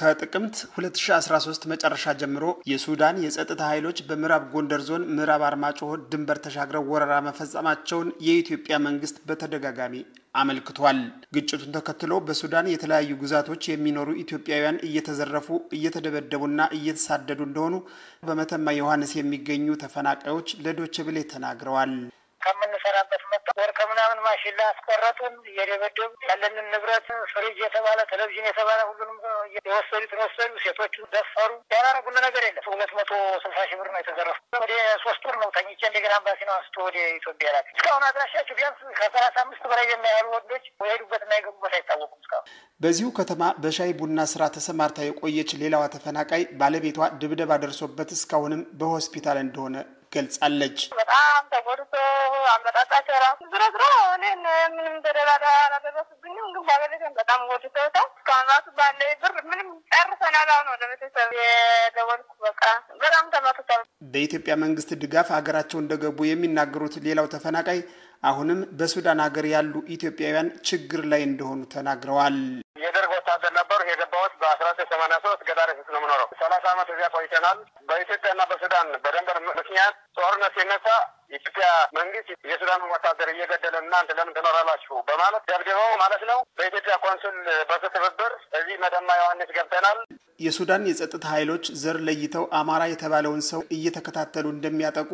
ከጥቅምት 2013 መጨረሻ ጀምሮ የሱዳን የጸጥታ ኃይሎች በምዕራብ ጎንደር ዞን ምዕራብ አርማጭሆ ድንበር ተሻግረው ወረራ መፈጸማቸውን የኢትዮጵያ መንግስት በተደጋጋሚ አመልክቷል። ግጭቱን ተከትሎ በሱዳን የተለያዩ ግዛቶች የሚኖሩ ኢትዮጵያውያን እየተዘረፉ እየተደበደቡና እየተሳደዱ እንደሆኑ በመተማ ዮሐንስ የሚገኙ ተፈናቃዮች ለዶቼ ቬለ ተናግረዋል። ከምንሰራበት መጣ ወር ከምናምን ማሽላ አስቆረጡን፣ እየደበደቡ ያለንን ንብረት ፍሪጅ የተባለ ቴሌቪዥን የተባለ ሁሉንም የወሰዱትን ወሰዱ። ሴቶቹ ደፈሩ። ያላረጉን ነገር የለም። ሁለት መቶ ስልሳ ሺህ ብር ነው የተዘረፉ። ወደ ሶስት ወር ነው ተኝቼ እንደገና አምባሲ ነው አንስቶ ወደ ኢትዮጵያ ላክ። እስካሁን አድራሻቸው ቢያንስ ከሰላሳ አምስት በላይ የሚያህሉ ወንዶች የሄዱበትና የገቡበት አይታወቁም። እስካሁን በዚሁ ከተማ በሻይ ቡና ስራ ተሰማርታ የቆየች ሌላዋ ተፈናቃይ ባለቤቷ ድብደባ ደርሶበት እስካሁንም በሆስፒታል እንደሆነ ገልጻለች። በጣም ተጎድቶ አመጣጣቸው ራሱ ዝሮ ዝሮ እኔን ምንም ተደራዳ አላደረሱብኝም፣ ግን ባለቤቴን በጣም ጎድተውታል። እስካሁን ራሱ ባለ ብር ምንም ጨርሰናል። አሁን ወደ ቤተሰብ የደወልኩ በቃ በጣም ተመትቷል። በኢትዮጵያ መንግስት ድጋፍ ሀገራቸው እንደገቡ የሚናገሩት ሌላው ተፈናቃይ አሁንም በሱዳን ሀገር ያሉ ኢትዮጵያውያን ችግር ላይ እንደሆኑ ተናግረዋል። የደርግ ወታደር ነበሩ። የገባሁት በአስራ ዘጠኝ ሰማንያ ሶስት ገዳሪ ፊት ነው የምኖረው። ሰላሳ ዓመት እዚያ ቆይተናል። በኢትዮጵያና በሱዳን በደንበር ምክንያት ጦርነት ሲነሳ የኢትዮጵያ መንግስት የሱዳን ወታደር እየገደለ እናንተ ለምን ትኖራላችሁ በማለት ደብድበው ማለት ነው። በኢትዮጵያ ኮንሱል በሱ ትብብር እዚህ መተማ ዮሐንስ ገብተናል። የሱዳን የጸጥታ ኃይሎች ዘር ለይተው አማራ የተባለውን ሰው እየተከታተሉ እንደሚያጠቁ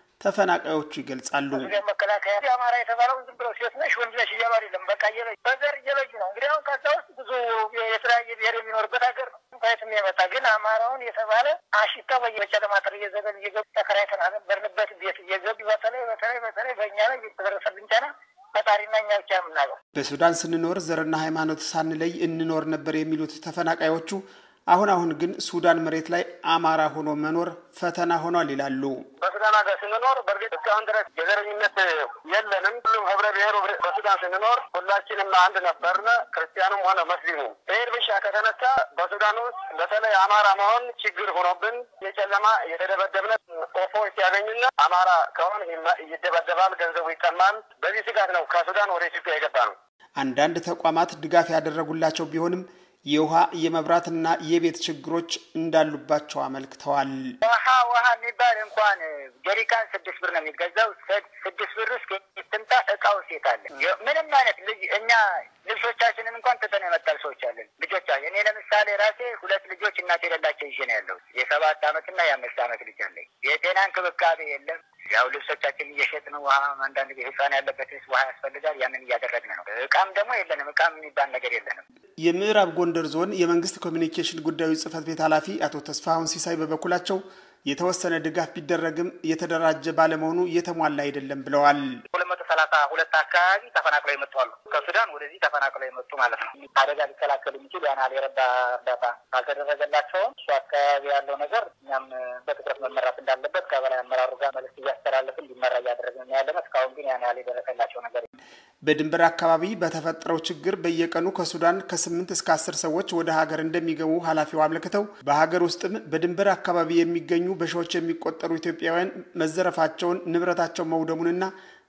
ተፈናቃዮቹ ይገልጻሉ። መከላከያ አማራ የተባለውን ዝም ብለው ሴት ነሽ ወንድ ነሽ እያሉ አይደለም፣ በቃ እየለዩ በዘር እየለዩ ነው። እንግዲህ አሁን ከዛ ውስጥ ብዙ የተለያየ ብሔር የሚኖርበት ሀገር ነው። ከየትም የመጣ ግን አማራውን የተባለ አሽታ በጨለማ ጥር እየዘገብ እየገቡ ተከራይተን ነበርንበት ቤት እየገቡ በተለይ በተለይ በተለይ በእኛ ላይ የተደረሰብን ጫና ፈጣሪና እኛ ብቻ የምናውቀው። በሱዳን ስንኖር ዘርና ሃይማኖት ሳንለይ እንኖር ነበር የሚሉት ተፈናቃዮቹ አሁን አሁን ግን ሱዳን መሬት ላይ አማራ ሆኖ መኖር ፈተና ሆኗል ይላሉ። በሱዳን ሀገር ስንኖር በእርግጥ እስካሁን ድረስ የዘረኝነት የለንም። ሁሉም ህብረ ብሔሩ በሱዳን ስንኖር ሁላችንም አንድ ነበርነ፣ ክርስቲያኑም ሆነ መስሊሙ። ብሔር ብሻ ከተነሳ በሱዳን ውስጥ በተለይ አማራ መሆን ችግር ሆኖብን የጨለማ የተደበደብነ ኦፎ ሲያገኙና አማራ ከሆን ይደበደባል፣ ገንዘቡ ይቀማል። በዚህ ስጋት ነው ከሱዳን ወደ ኢትዮጵያ የገባ ነው። አንዳንድ ተቋማት ድጋፍ ያደረጉላቸው ቢሆንም የውሃ የመብራትና የቤት ችግሮች እንዳሉባቸው አመልክተዋል። ውሃ ውሃ የሚባል እንኳን ጀሪካን ስድስት ብር ነው የሚገዛው። ስድስት ብር ውስጥ ትምጣ እቃው ሴት አለ። ምንም አይነት ልጅ እኛ ልብሶቻችንን እንኳን ትተን የመጣል ሰዎች አለን። ልጆቻ እኔ ለምሳሌ ራሴ ሁለት ልጆች እናት የሌላቸው ይዤ ነው ያለው። የሰባት አመትና የአምስት አመት ልጅ አለኝ። የጤና እንክብካቤ የለም። ያው ልብሶቻችን እየሸጥን ውሃ አንዳንድ ጊዜ ህፃን ያለበት ውሃ ያስፈልጋል። ያንን እያደረግን ነው። እቃም ደግሞ የለንም። እቃም የሚባል ነገር የለንም። የምዕራብ ጎንደር ዞን የመንግስት ኮሚኒኬሽን ጉዳዮች ጽህፈት ቤት ኃላፊ አቶ ተስፋሁን ሲሳይ በበኩላቸው የተወሰነ ድጋፍ ቢደረግም የተደራጀ ባለመሆኑ የተሟላ አይደለም ብለዋል። ሁለት መቶ ሰላሳ ሁለት አካባቢ ተፈናቅለው የመጡ አሉ። ከሱዳን ወደዚህ ተፈናቅለው የመጡ ማለት ነው። አደጋ ሊከላከል የሚችል ያን ያህል የረዳ እርዳታ ካልተደረገላቸውም እሱ አካባቢ ያለው ነገር እኛም በትኩረት መመራት እንዳለበት ከበላይ አመራሩ ጋር መልዕክት እያስተላለፍን እንዲመራ እያደረግን ያለነ። እስካሁን ግን ያን ያህል የደረሰላቸው ነገር በድንበር አካባቢ በተፈጠረው ችግር በየቀኑ ከሱዳን ከስምንት እስከ አስር ሰዎች ወደ ሀገር እንደሚገቡ ኃላፊው አመልክተው በሀገር ውስጥም በድንበር አካባቢ የሚገኙ በሺዎች የሚቆጠሩ ኢትዮጵያውያን መዘረፋቸውን፣ ንብረታቸው መውደሙንና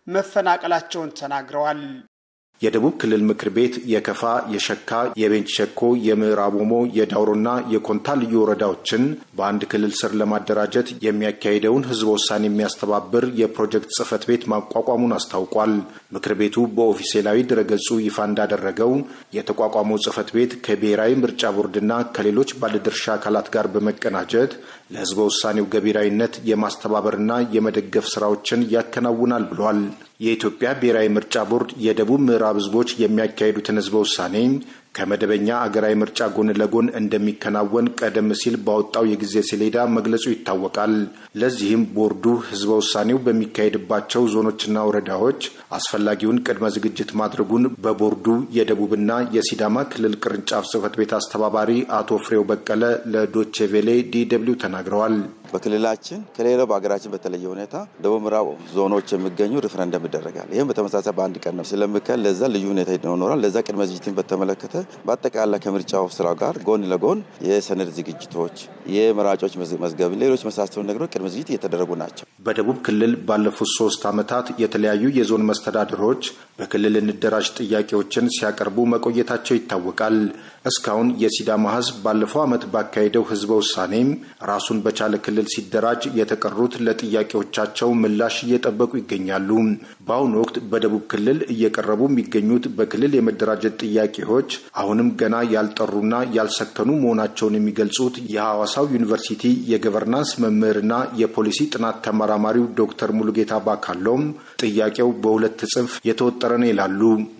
መፈናቀላቸውን ተናግረዋል። የደቡብ ክልል ምክር ቤት የከፋ፣ የሸካ፣ የቤንች ሸኮ፣ የምዕራብ ኦሞ፣ የዳውሮና የኮንታ ልዩ ወረዳዎችን በአንድ ክልል ስር ለማደራጀት የሚያካሂደውን ህዝበ ውሳኔ የሚያስተባብር የፕሮጀክት ጽህፈት ቤት ማቋቋሙን አስታውቋል። ምክር ቤቱ በኦፊሴላዊ ድረገጹ ይፋ እንዳደረገው የተቋቋመው ጽህፈት ቤት ከብሔራዊ ምርጫ ቦርድና ከሌሎች ባለድርሻ አካላት ጋር በመቀናጀት ለህዝበ ውሳኔው ገቢራዊነት የማስተባበርና የመደገፍ ስራዎችን ያከናውናል ብሏል። የኢትዮጵያ ብሔራዊ ምርጫ ቦርድ የደቡብ ምዕራብ ህዝቦች የሚያካሂዱትን ህዝበ ውሳኔ ከመደበኛ አገራዊ ምርጫ ጎን ለጎን እንደሚከናወን ቀደም ሲል ባወጣው የጊዜ ሰሌዳ መግለጹ ይታወቃል። ለዚህም ቦርዱ ህዝበ ውሳኔው በሚካሄድባቸው ዞኖችና ወረዳዎች አስፈላጊውን ቅድመ ዝግጅት ማድረጉን በቦርዱ የደቡብና የሲዳማ ክልል ቅርንጫፍ ጽህፈት ቤት አስተባባሪ አቶ ፍሬው በቀለ ለዶቼ ቬሌ ዲ ደብልዩ ተናግረዋል። በክልላችን ከሌላው በሀገራችን በተለየ ሁኔታ ደቡብ ምዕራብ ዞኖች የሚገኙ ሪፍረንደም ይደረጋል። ይህም በተመሳሳይ በአንድ ቀን ነው ስለሚካሄድ ለዛ ልዩ ሁኔታ ይኖራል። ለዛ ቅድመ ዝግጅትን በተመለከተ በአጠቃላይ ከምርጫው ስራ ጋር ጎን ለጎን የሰነድ ዝግጅቶች፣ የመራጮች መዝገብ፣ ሌሎች መሳሰሉ ነገሮች ቅድመ ዝግጅት እየተደረጉ ናቸው። በደቡብ ክልል ባለፉት ሶስት ዓመታት የተለያዩ የዞን መስተዳድሮች በክልል እንደራጅ ጥያቄዎችን ሲያቀርቡ መቆየታቸው ይታወቃል። እስካሁን የሲዳማ ሕዝብ ባለፈው ዓመት ባካሄደው ህዝበ ውሳኔም ራሱን በቻለ ክልል ሲደራጅ የተቀሩት ለጥያቄዎቻቸው ምላሽ እየጠበቁ ይገኛሉ። በአሁኑ ወቅት በደቡብ ክልል እየቀረቡ የሚገኙት በክልል የመደራጀት ጥያቄዎች አሁንም ገና ያልጠሩና ያልሰከኑ መሆናቸውን የሚገልጹት የሐዋሳው ዩኒቨርሲቲ የገቨርናንስ መምህርና የፖሊሲ ጥናት ተመራማሪው ዶክተር ሙሉጌታ ባካሎም ጥያቄው በሁለት ጽንፍ የተወጠረ ነው ይላሉ።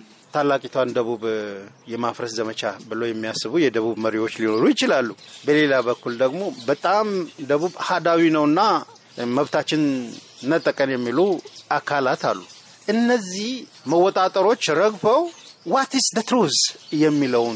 ታላቂቷን ደቡብ የማፍረስ ዘመቻ ብለው የሚያስቡ የደቡብ መሪዎች ሊኖሩ ይችላሉ። በሌላ በኩል ደግሞ በጣም ደቡብ አህዳዊ ነውና መብታችን ነጠቀን የሚሉ አካላት አሉ። እነዚህ መወጣጠሮች ረግፈው ዋት ኢስ ደ ትሩዝ የሚለውን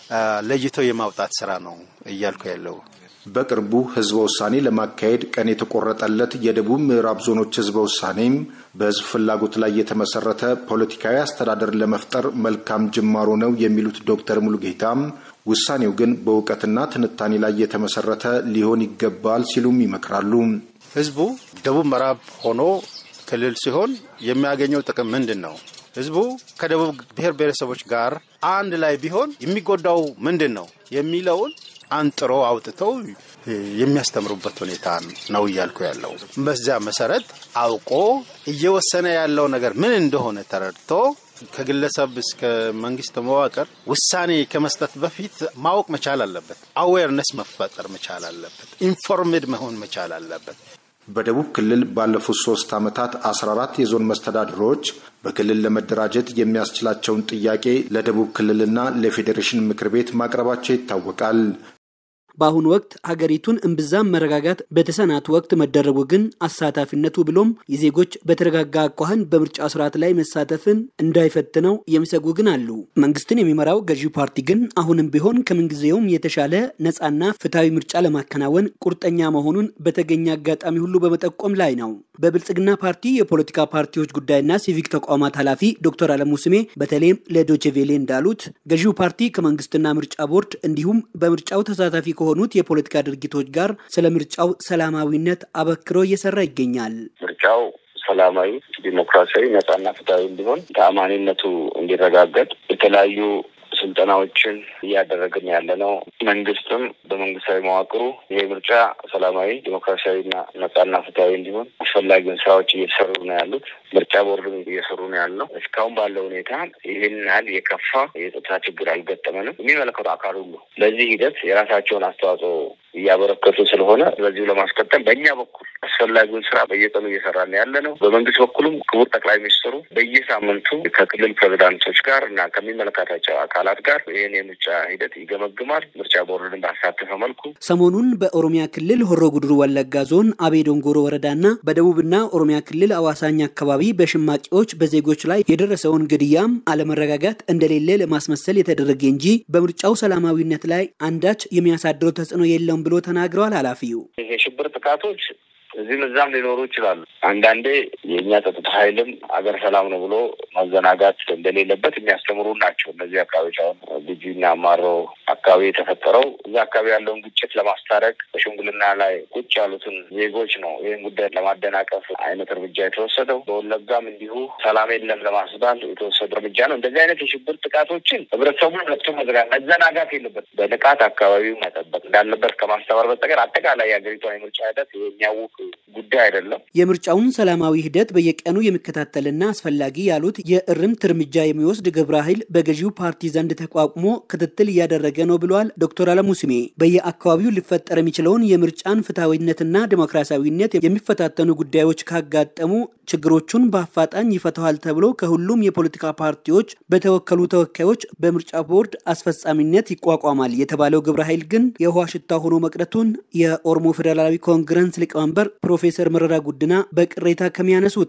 ለይተው የማውጣት ስራ ነው እያልኩ ያለው። በቅርቡ ህዝበ ውሳኔ ለማካሄድ ቀን የተቆረጠለት የደቡብ ምዕራብ ዞኖች ህዝበ ውሳኔም በህዝብ ፍላጎት ላይ የተመሰረተ ፖለቲካዊ አስተዳደር ለመፍጠር መልካም ጅማሮ ነው የሚሉት ዶክተር ሙሉጌታም ውሳኔው ግን በእውቀትና ትንታኔ ላይ የተመሰረተ ሊሆን ይገባል ሲሉም ይመክራሉ። ህዝቡ ደቡብ ምዕራብ ሆኖ ክልል ሲሆን የሚያገኘው ጥቅም ምንድን ነው? ህዝቡ ከደቡብ ብሔር ብሔረሰቦች ጋር አንድ ላይ ቢሆን የሚጎዳው ምንድን ነው የሚለውን አንጥሮ አውጥተው የሚያስተምሩበት ሁኔታ ነው እያልኩ ያለው። በዚያ መሰረት አውቆ እየወሰነ ያለው ነገር ምን እንደሆነ ተረድቶ ከግለሰብ እስከ መንግስት መዋቅር ውሳኔ ከመስጠት በፊት ማወቅ መቻል አለበት። አዌርነስ መፈጠር መቻል አለበት። ኢንፎርምድ መሆን መቻል አለበት። በደቡብ ክልል ባለፉት ሶስት ዓመታት 14 የዞን መስተዳድሮች በክልል ለመደራጀት የሚያስችላቸውን ጥያቄ ለደቡብ ክልልና ለፌዴሬሽን ምክር ቤት ማቅረባቸው ይታወቃል። በአሁኑ ወቅት ሀገሪቱን እምብዛም መረጋጋት በተሰናት ወቅት መደረጉ ግን አሳታፊነቱ ብሎም የዜጎች በተረጋጋ አኳኋን በምርጫ ስርዓት ላይ መሳተፍን እንዳይፈትነው የሚሰጉ ግን አሉ። መንግስትን የሚመራው ገዢው ፓርቲ ግን አሁንም ቢሆን ከምንጊዜውም የተሻለ ነፃና ፍትሐዊ ምርጫ ለማከናወን ቁርጠኛ መሆኑን በተገኘ አጋጣሚ ሁሉ በመጠቆም ላይ ነው። በብልጽግና ፓርቲ የፖለቲካ ፓርቲዎች ጉዳይና ሲቪክ ተቋማት ኃላፊ ዶክተር አለሙ ስሜ በተለይም ለዶቼቬሌ እንዳሉት ገዢው ፓርቲ ከመንግስትና ምርጫ ቦርድ እንዲሁም በምርጫው ተሳታፊ ከሆኑት የፖለቲካ ድርጊቶች ጋር ስለ ምርጫው ሰላማዊነት አበክሮ እየሰራ ይገኛል። ምርጫው ሰላማዊ፣ ዲሞክራሲያዊ፣ ነጻና ፍትሐዊ እንዲሆን ተአማኒነቱ እንዲረጋገጥ የተለያዩ ስልጠናዎችን እያደረግን ያለ ነው። መንግስትም በመንግስታዊ መዋቅሩ ይሄ ምርጫ ሰላማዊ ዲሞክራሲያዊና ነጻና ፍትሐዊ እንዲሆን አስፈላጊውን ስራዎች እየተሰሩ ነው ያሉት። ምርጫ ቦርድም እየሰሩ ነው ያለው። እስካሁን ባለው ሁኔታ ይህን ያህል የከፋ የጸጥታ ችግር አልገጠመንም። የሚመለከቱ አካል ሁሉ ለዚህ ሂደት የራሳቸውን አስተዋጽኦ እያበረከቱ ስለሆነ በዚሁ ለማስቀጠል በእኛ በኩል አስፈላጊውን ስራ በየቀኑ እየሰራን ያለ ነው። በመንግስት በኩልም ክቡር ጠቅላይ ሚኒስትሩ በየሳምንቱ ከክልል ፕሬዚዳንቶች ጋር እና ከሚመለከታቸው አካላት ጋር ይህን የምርጫ ሂደት ይገመግማል። ምርጫ ቦርድን ባሳተፈ መልኩ ሰሞኑን በኦሮሚያ ክልል ሆሮ ጉድሩ ወለጋ ዞን አቤ ዶንጎሮ ወረዳና በደቡብና ኦሮሚያ ክልል አዋሳኝ አካባቢ በሸማቂዎች በዜጎች ላይ የደረሰውን ግድያም አለመረጋጋት እንደሌለ ለማስመሰል የተደረገ እንጂ በምርጫው ሰላማዊነት ላይ አንዳች የሚያሳድረው ተጽዕኖ የለውም ብሎ ተናግረዋል ኃላፊው። የሽብር ጥቃቶች እዚህም እዛም ሊኖሩ ይችላሉ። አንዳንዴ የእኛ ጸጥታ ኃይልም አገር ሰላም ነው ብሎ ማዘናጋት እንደሌለበት የሚያስተምሩ ናቸው። እነዚህ አካባቢዎች አሁን ልጁና አማሮ አካባቢ የተፈጠረው እዛ አካባቢ ያለውን ግጭት ለማስታረቅ በሽምግልና ላይ ቁጭ ያሉትን ዜጎች ነው ይህን ጉዳይ ለማደናቀፍ አይነት እርምጃ የተወሰደው። በወለጋም እንዲሁ ሰላም የለም ለማስባል የተወሰደ እርምጃ ነው። እንደዚህ አይነት የሽብር ጥቃቶችን ህብረተሰቡን ነቅቶ መዝጋት መዘናጋት የለበት በንቃት አካባቢው መጠበቅ እንዳለበት ከማስተማር በስተቀር አጠቃላይ የሀገሪቷን የምርጫ ሂደት የሚያውቅ ጉዳይ አይደለም። የምርጫውን ሰላማዊ ሂደት በየቀኑ የሚከታተልና አስፈላጊ ያሉት የእርምት እርምጃ የሚወስድ ግብረ ኃይል በገዢው ፓርቲ ዘንድ ተቋቁሞ ክትትል እያደረገ ነው ብለዋል ዶክተር አለሙ ስሜ። በየአካባቢው ሊፈጠር የሚችለውን የምርጫን ፍትሐዊነትና ዲሞክራሲያዊነት የሚፈታተኑ ጉዳዮች ካጋጠሙ ችግሮቹን በአፋጣኝ ይፈተዋል ተብሎ ከሁሉም የፖለቲካ ፓርቲዎች በተወከሉ ተወካዮች በምርጫ ቦርድ አስፈጻሚነት ይቋቋማል የተባለው ግብረ ኃይል ግን የውሃ ሽታ ሆኖ መቅረቱን የኦሮሞ ፌዴራላዊ ኮንግረስ ሊቀመንበር ፕሮፌሰር መረራ ጉድና በቅሬታ ከሚያነሱት ነው።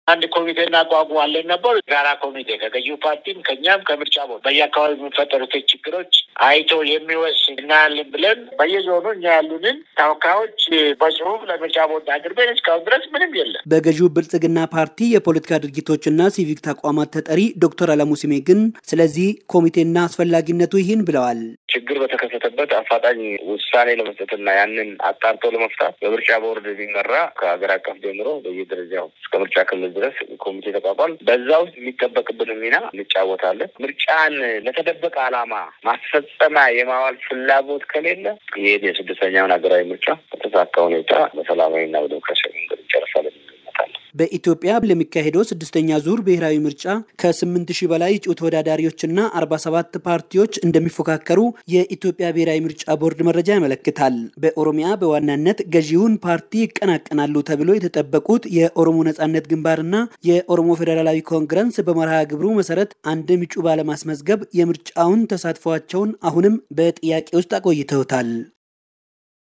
አንድ ኮሚቴ እናቋቁማለን ነበር። ጋራ ኮሚቴ ከገዢው ፓርቲም ከኛም ከምርጫ ቦርድ በየአካባቢ የሚፈጠሩትን ችግሮች አይቶ የሚወስን እናያለን ብለን በየዞኑ እኛ ያሉንን ተወካዮች በጽሁፍ ለምርጫ ቦርድ አቅርበን እስካሁን ድረስ ምንም የለም። በገዢው ብልጽግና ፓርቲ የፖለቲካ ድርጅቶችና ሲቪክ ተቋማት ተጠሪ ዶክተር አለሙ ስሜ ግን ስለዚህ ኮሚቴና አስፈላጊነቱ ይህን ብለዋል። ችግር በተከሰተበት አፋጣኝ ውሳኔ ለመስጠትና ያንን አጣርቶ ለመፍታት በምርጫ ቦርድ የሚመራ ከሀገር አቀፍ ጀምሮ በየደረጃው እስከ ምርጫ ክልል ድረስ ኮሚቴ ተቋቋል። በዛ ውስጥ የሚጠበቅብን ሚና እንጫወታለን። ምርጫን ለተደበቀ ዓላማ ማስፈጸሚያ የማዋል ፍላጎት ከሌለ ይህ የስድስተኛውን ሀገራዊ ምርጫ በተሳካ ሁኔታ በሰላማዊና በዲሞክራሲያዊ መንገድ ይጨርሳለን። በኢትዮጵያ ለሚካሄደው ስድስተኛ ዙር ብሔራዊ ምርጫ ከስምንት ሺህ በላይ እጩ ተወዳዳሪዎችና አርባ ሰባት ፓርቲዎች እንደሚፎካከሩ የኢትዮጵያ ብሔራዊ ምርጫ ቦርድ መረጃ ያመለክታል። በኦሮሚያ በዋናነት ገዢውን ፓርቲ ይቀናቀናሉ ተብሎ የተጠበቁት የኦሮሞ ነጻነት ግንባርና የኦሮሞ ፌዴራላዊ ኮንግረስ በመርሃ ግብሩ መሰረት አንድም እጩ ባለማስመዝገብ የምርጫውን ተሳትፏቸውን አሁንም በጥያቄ ውስጥ አቆይተውታል።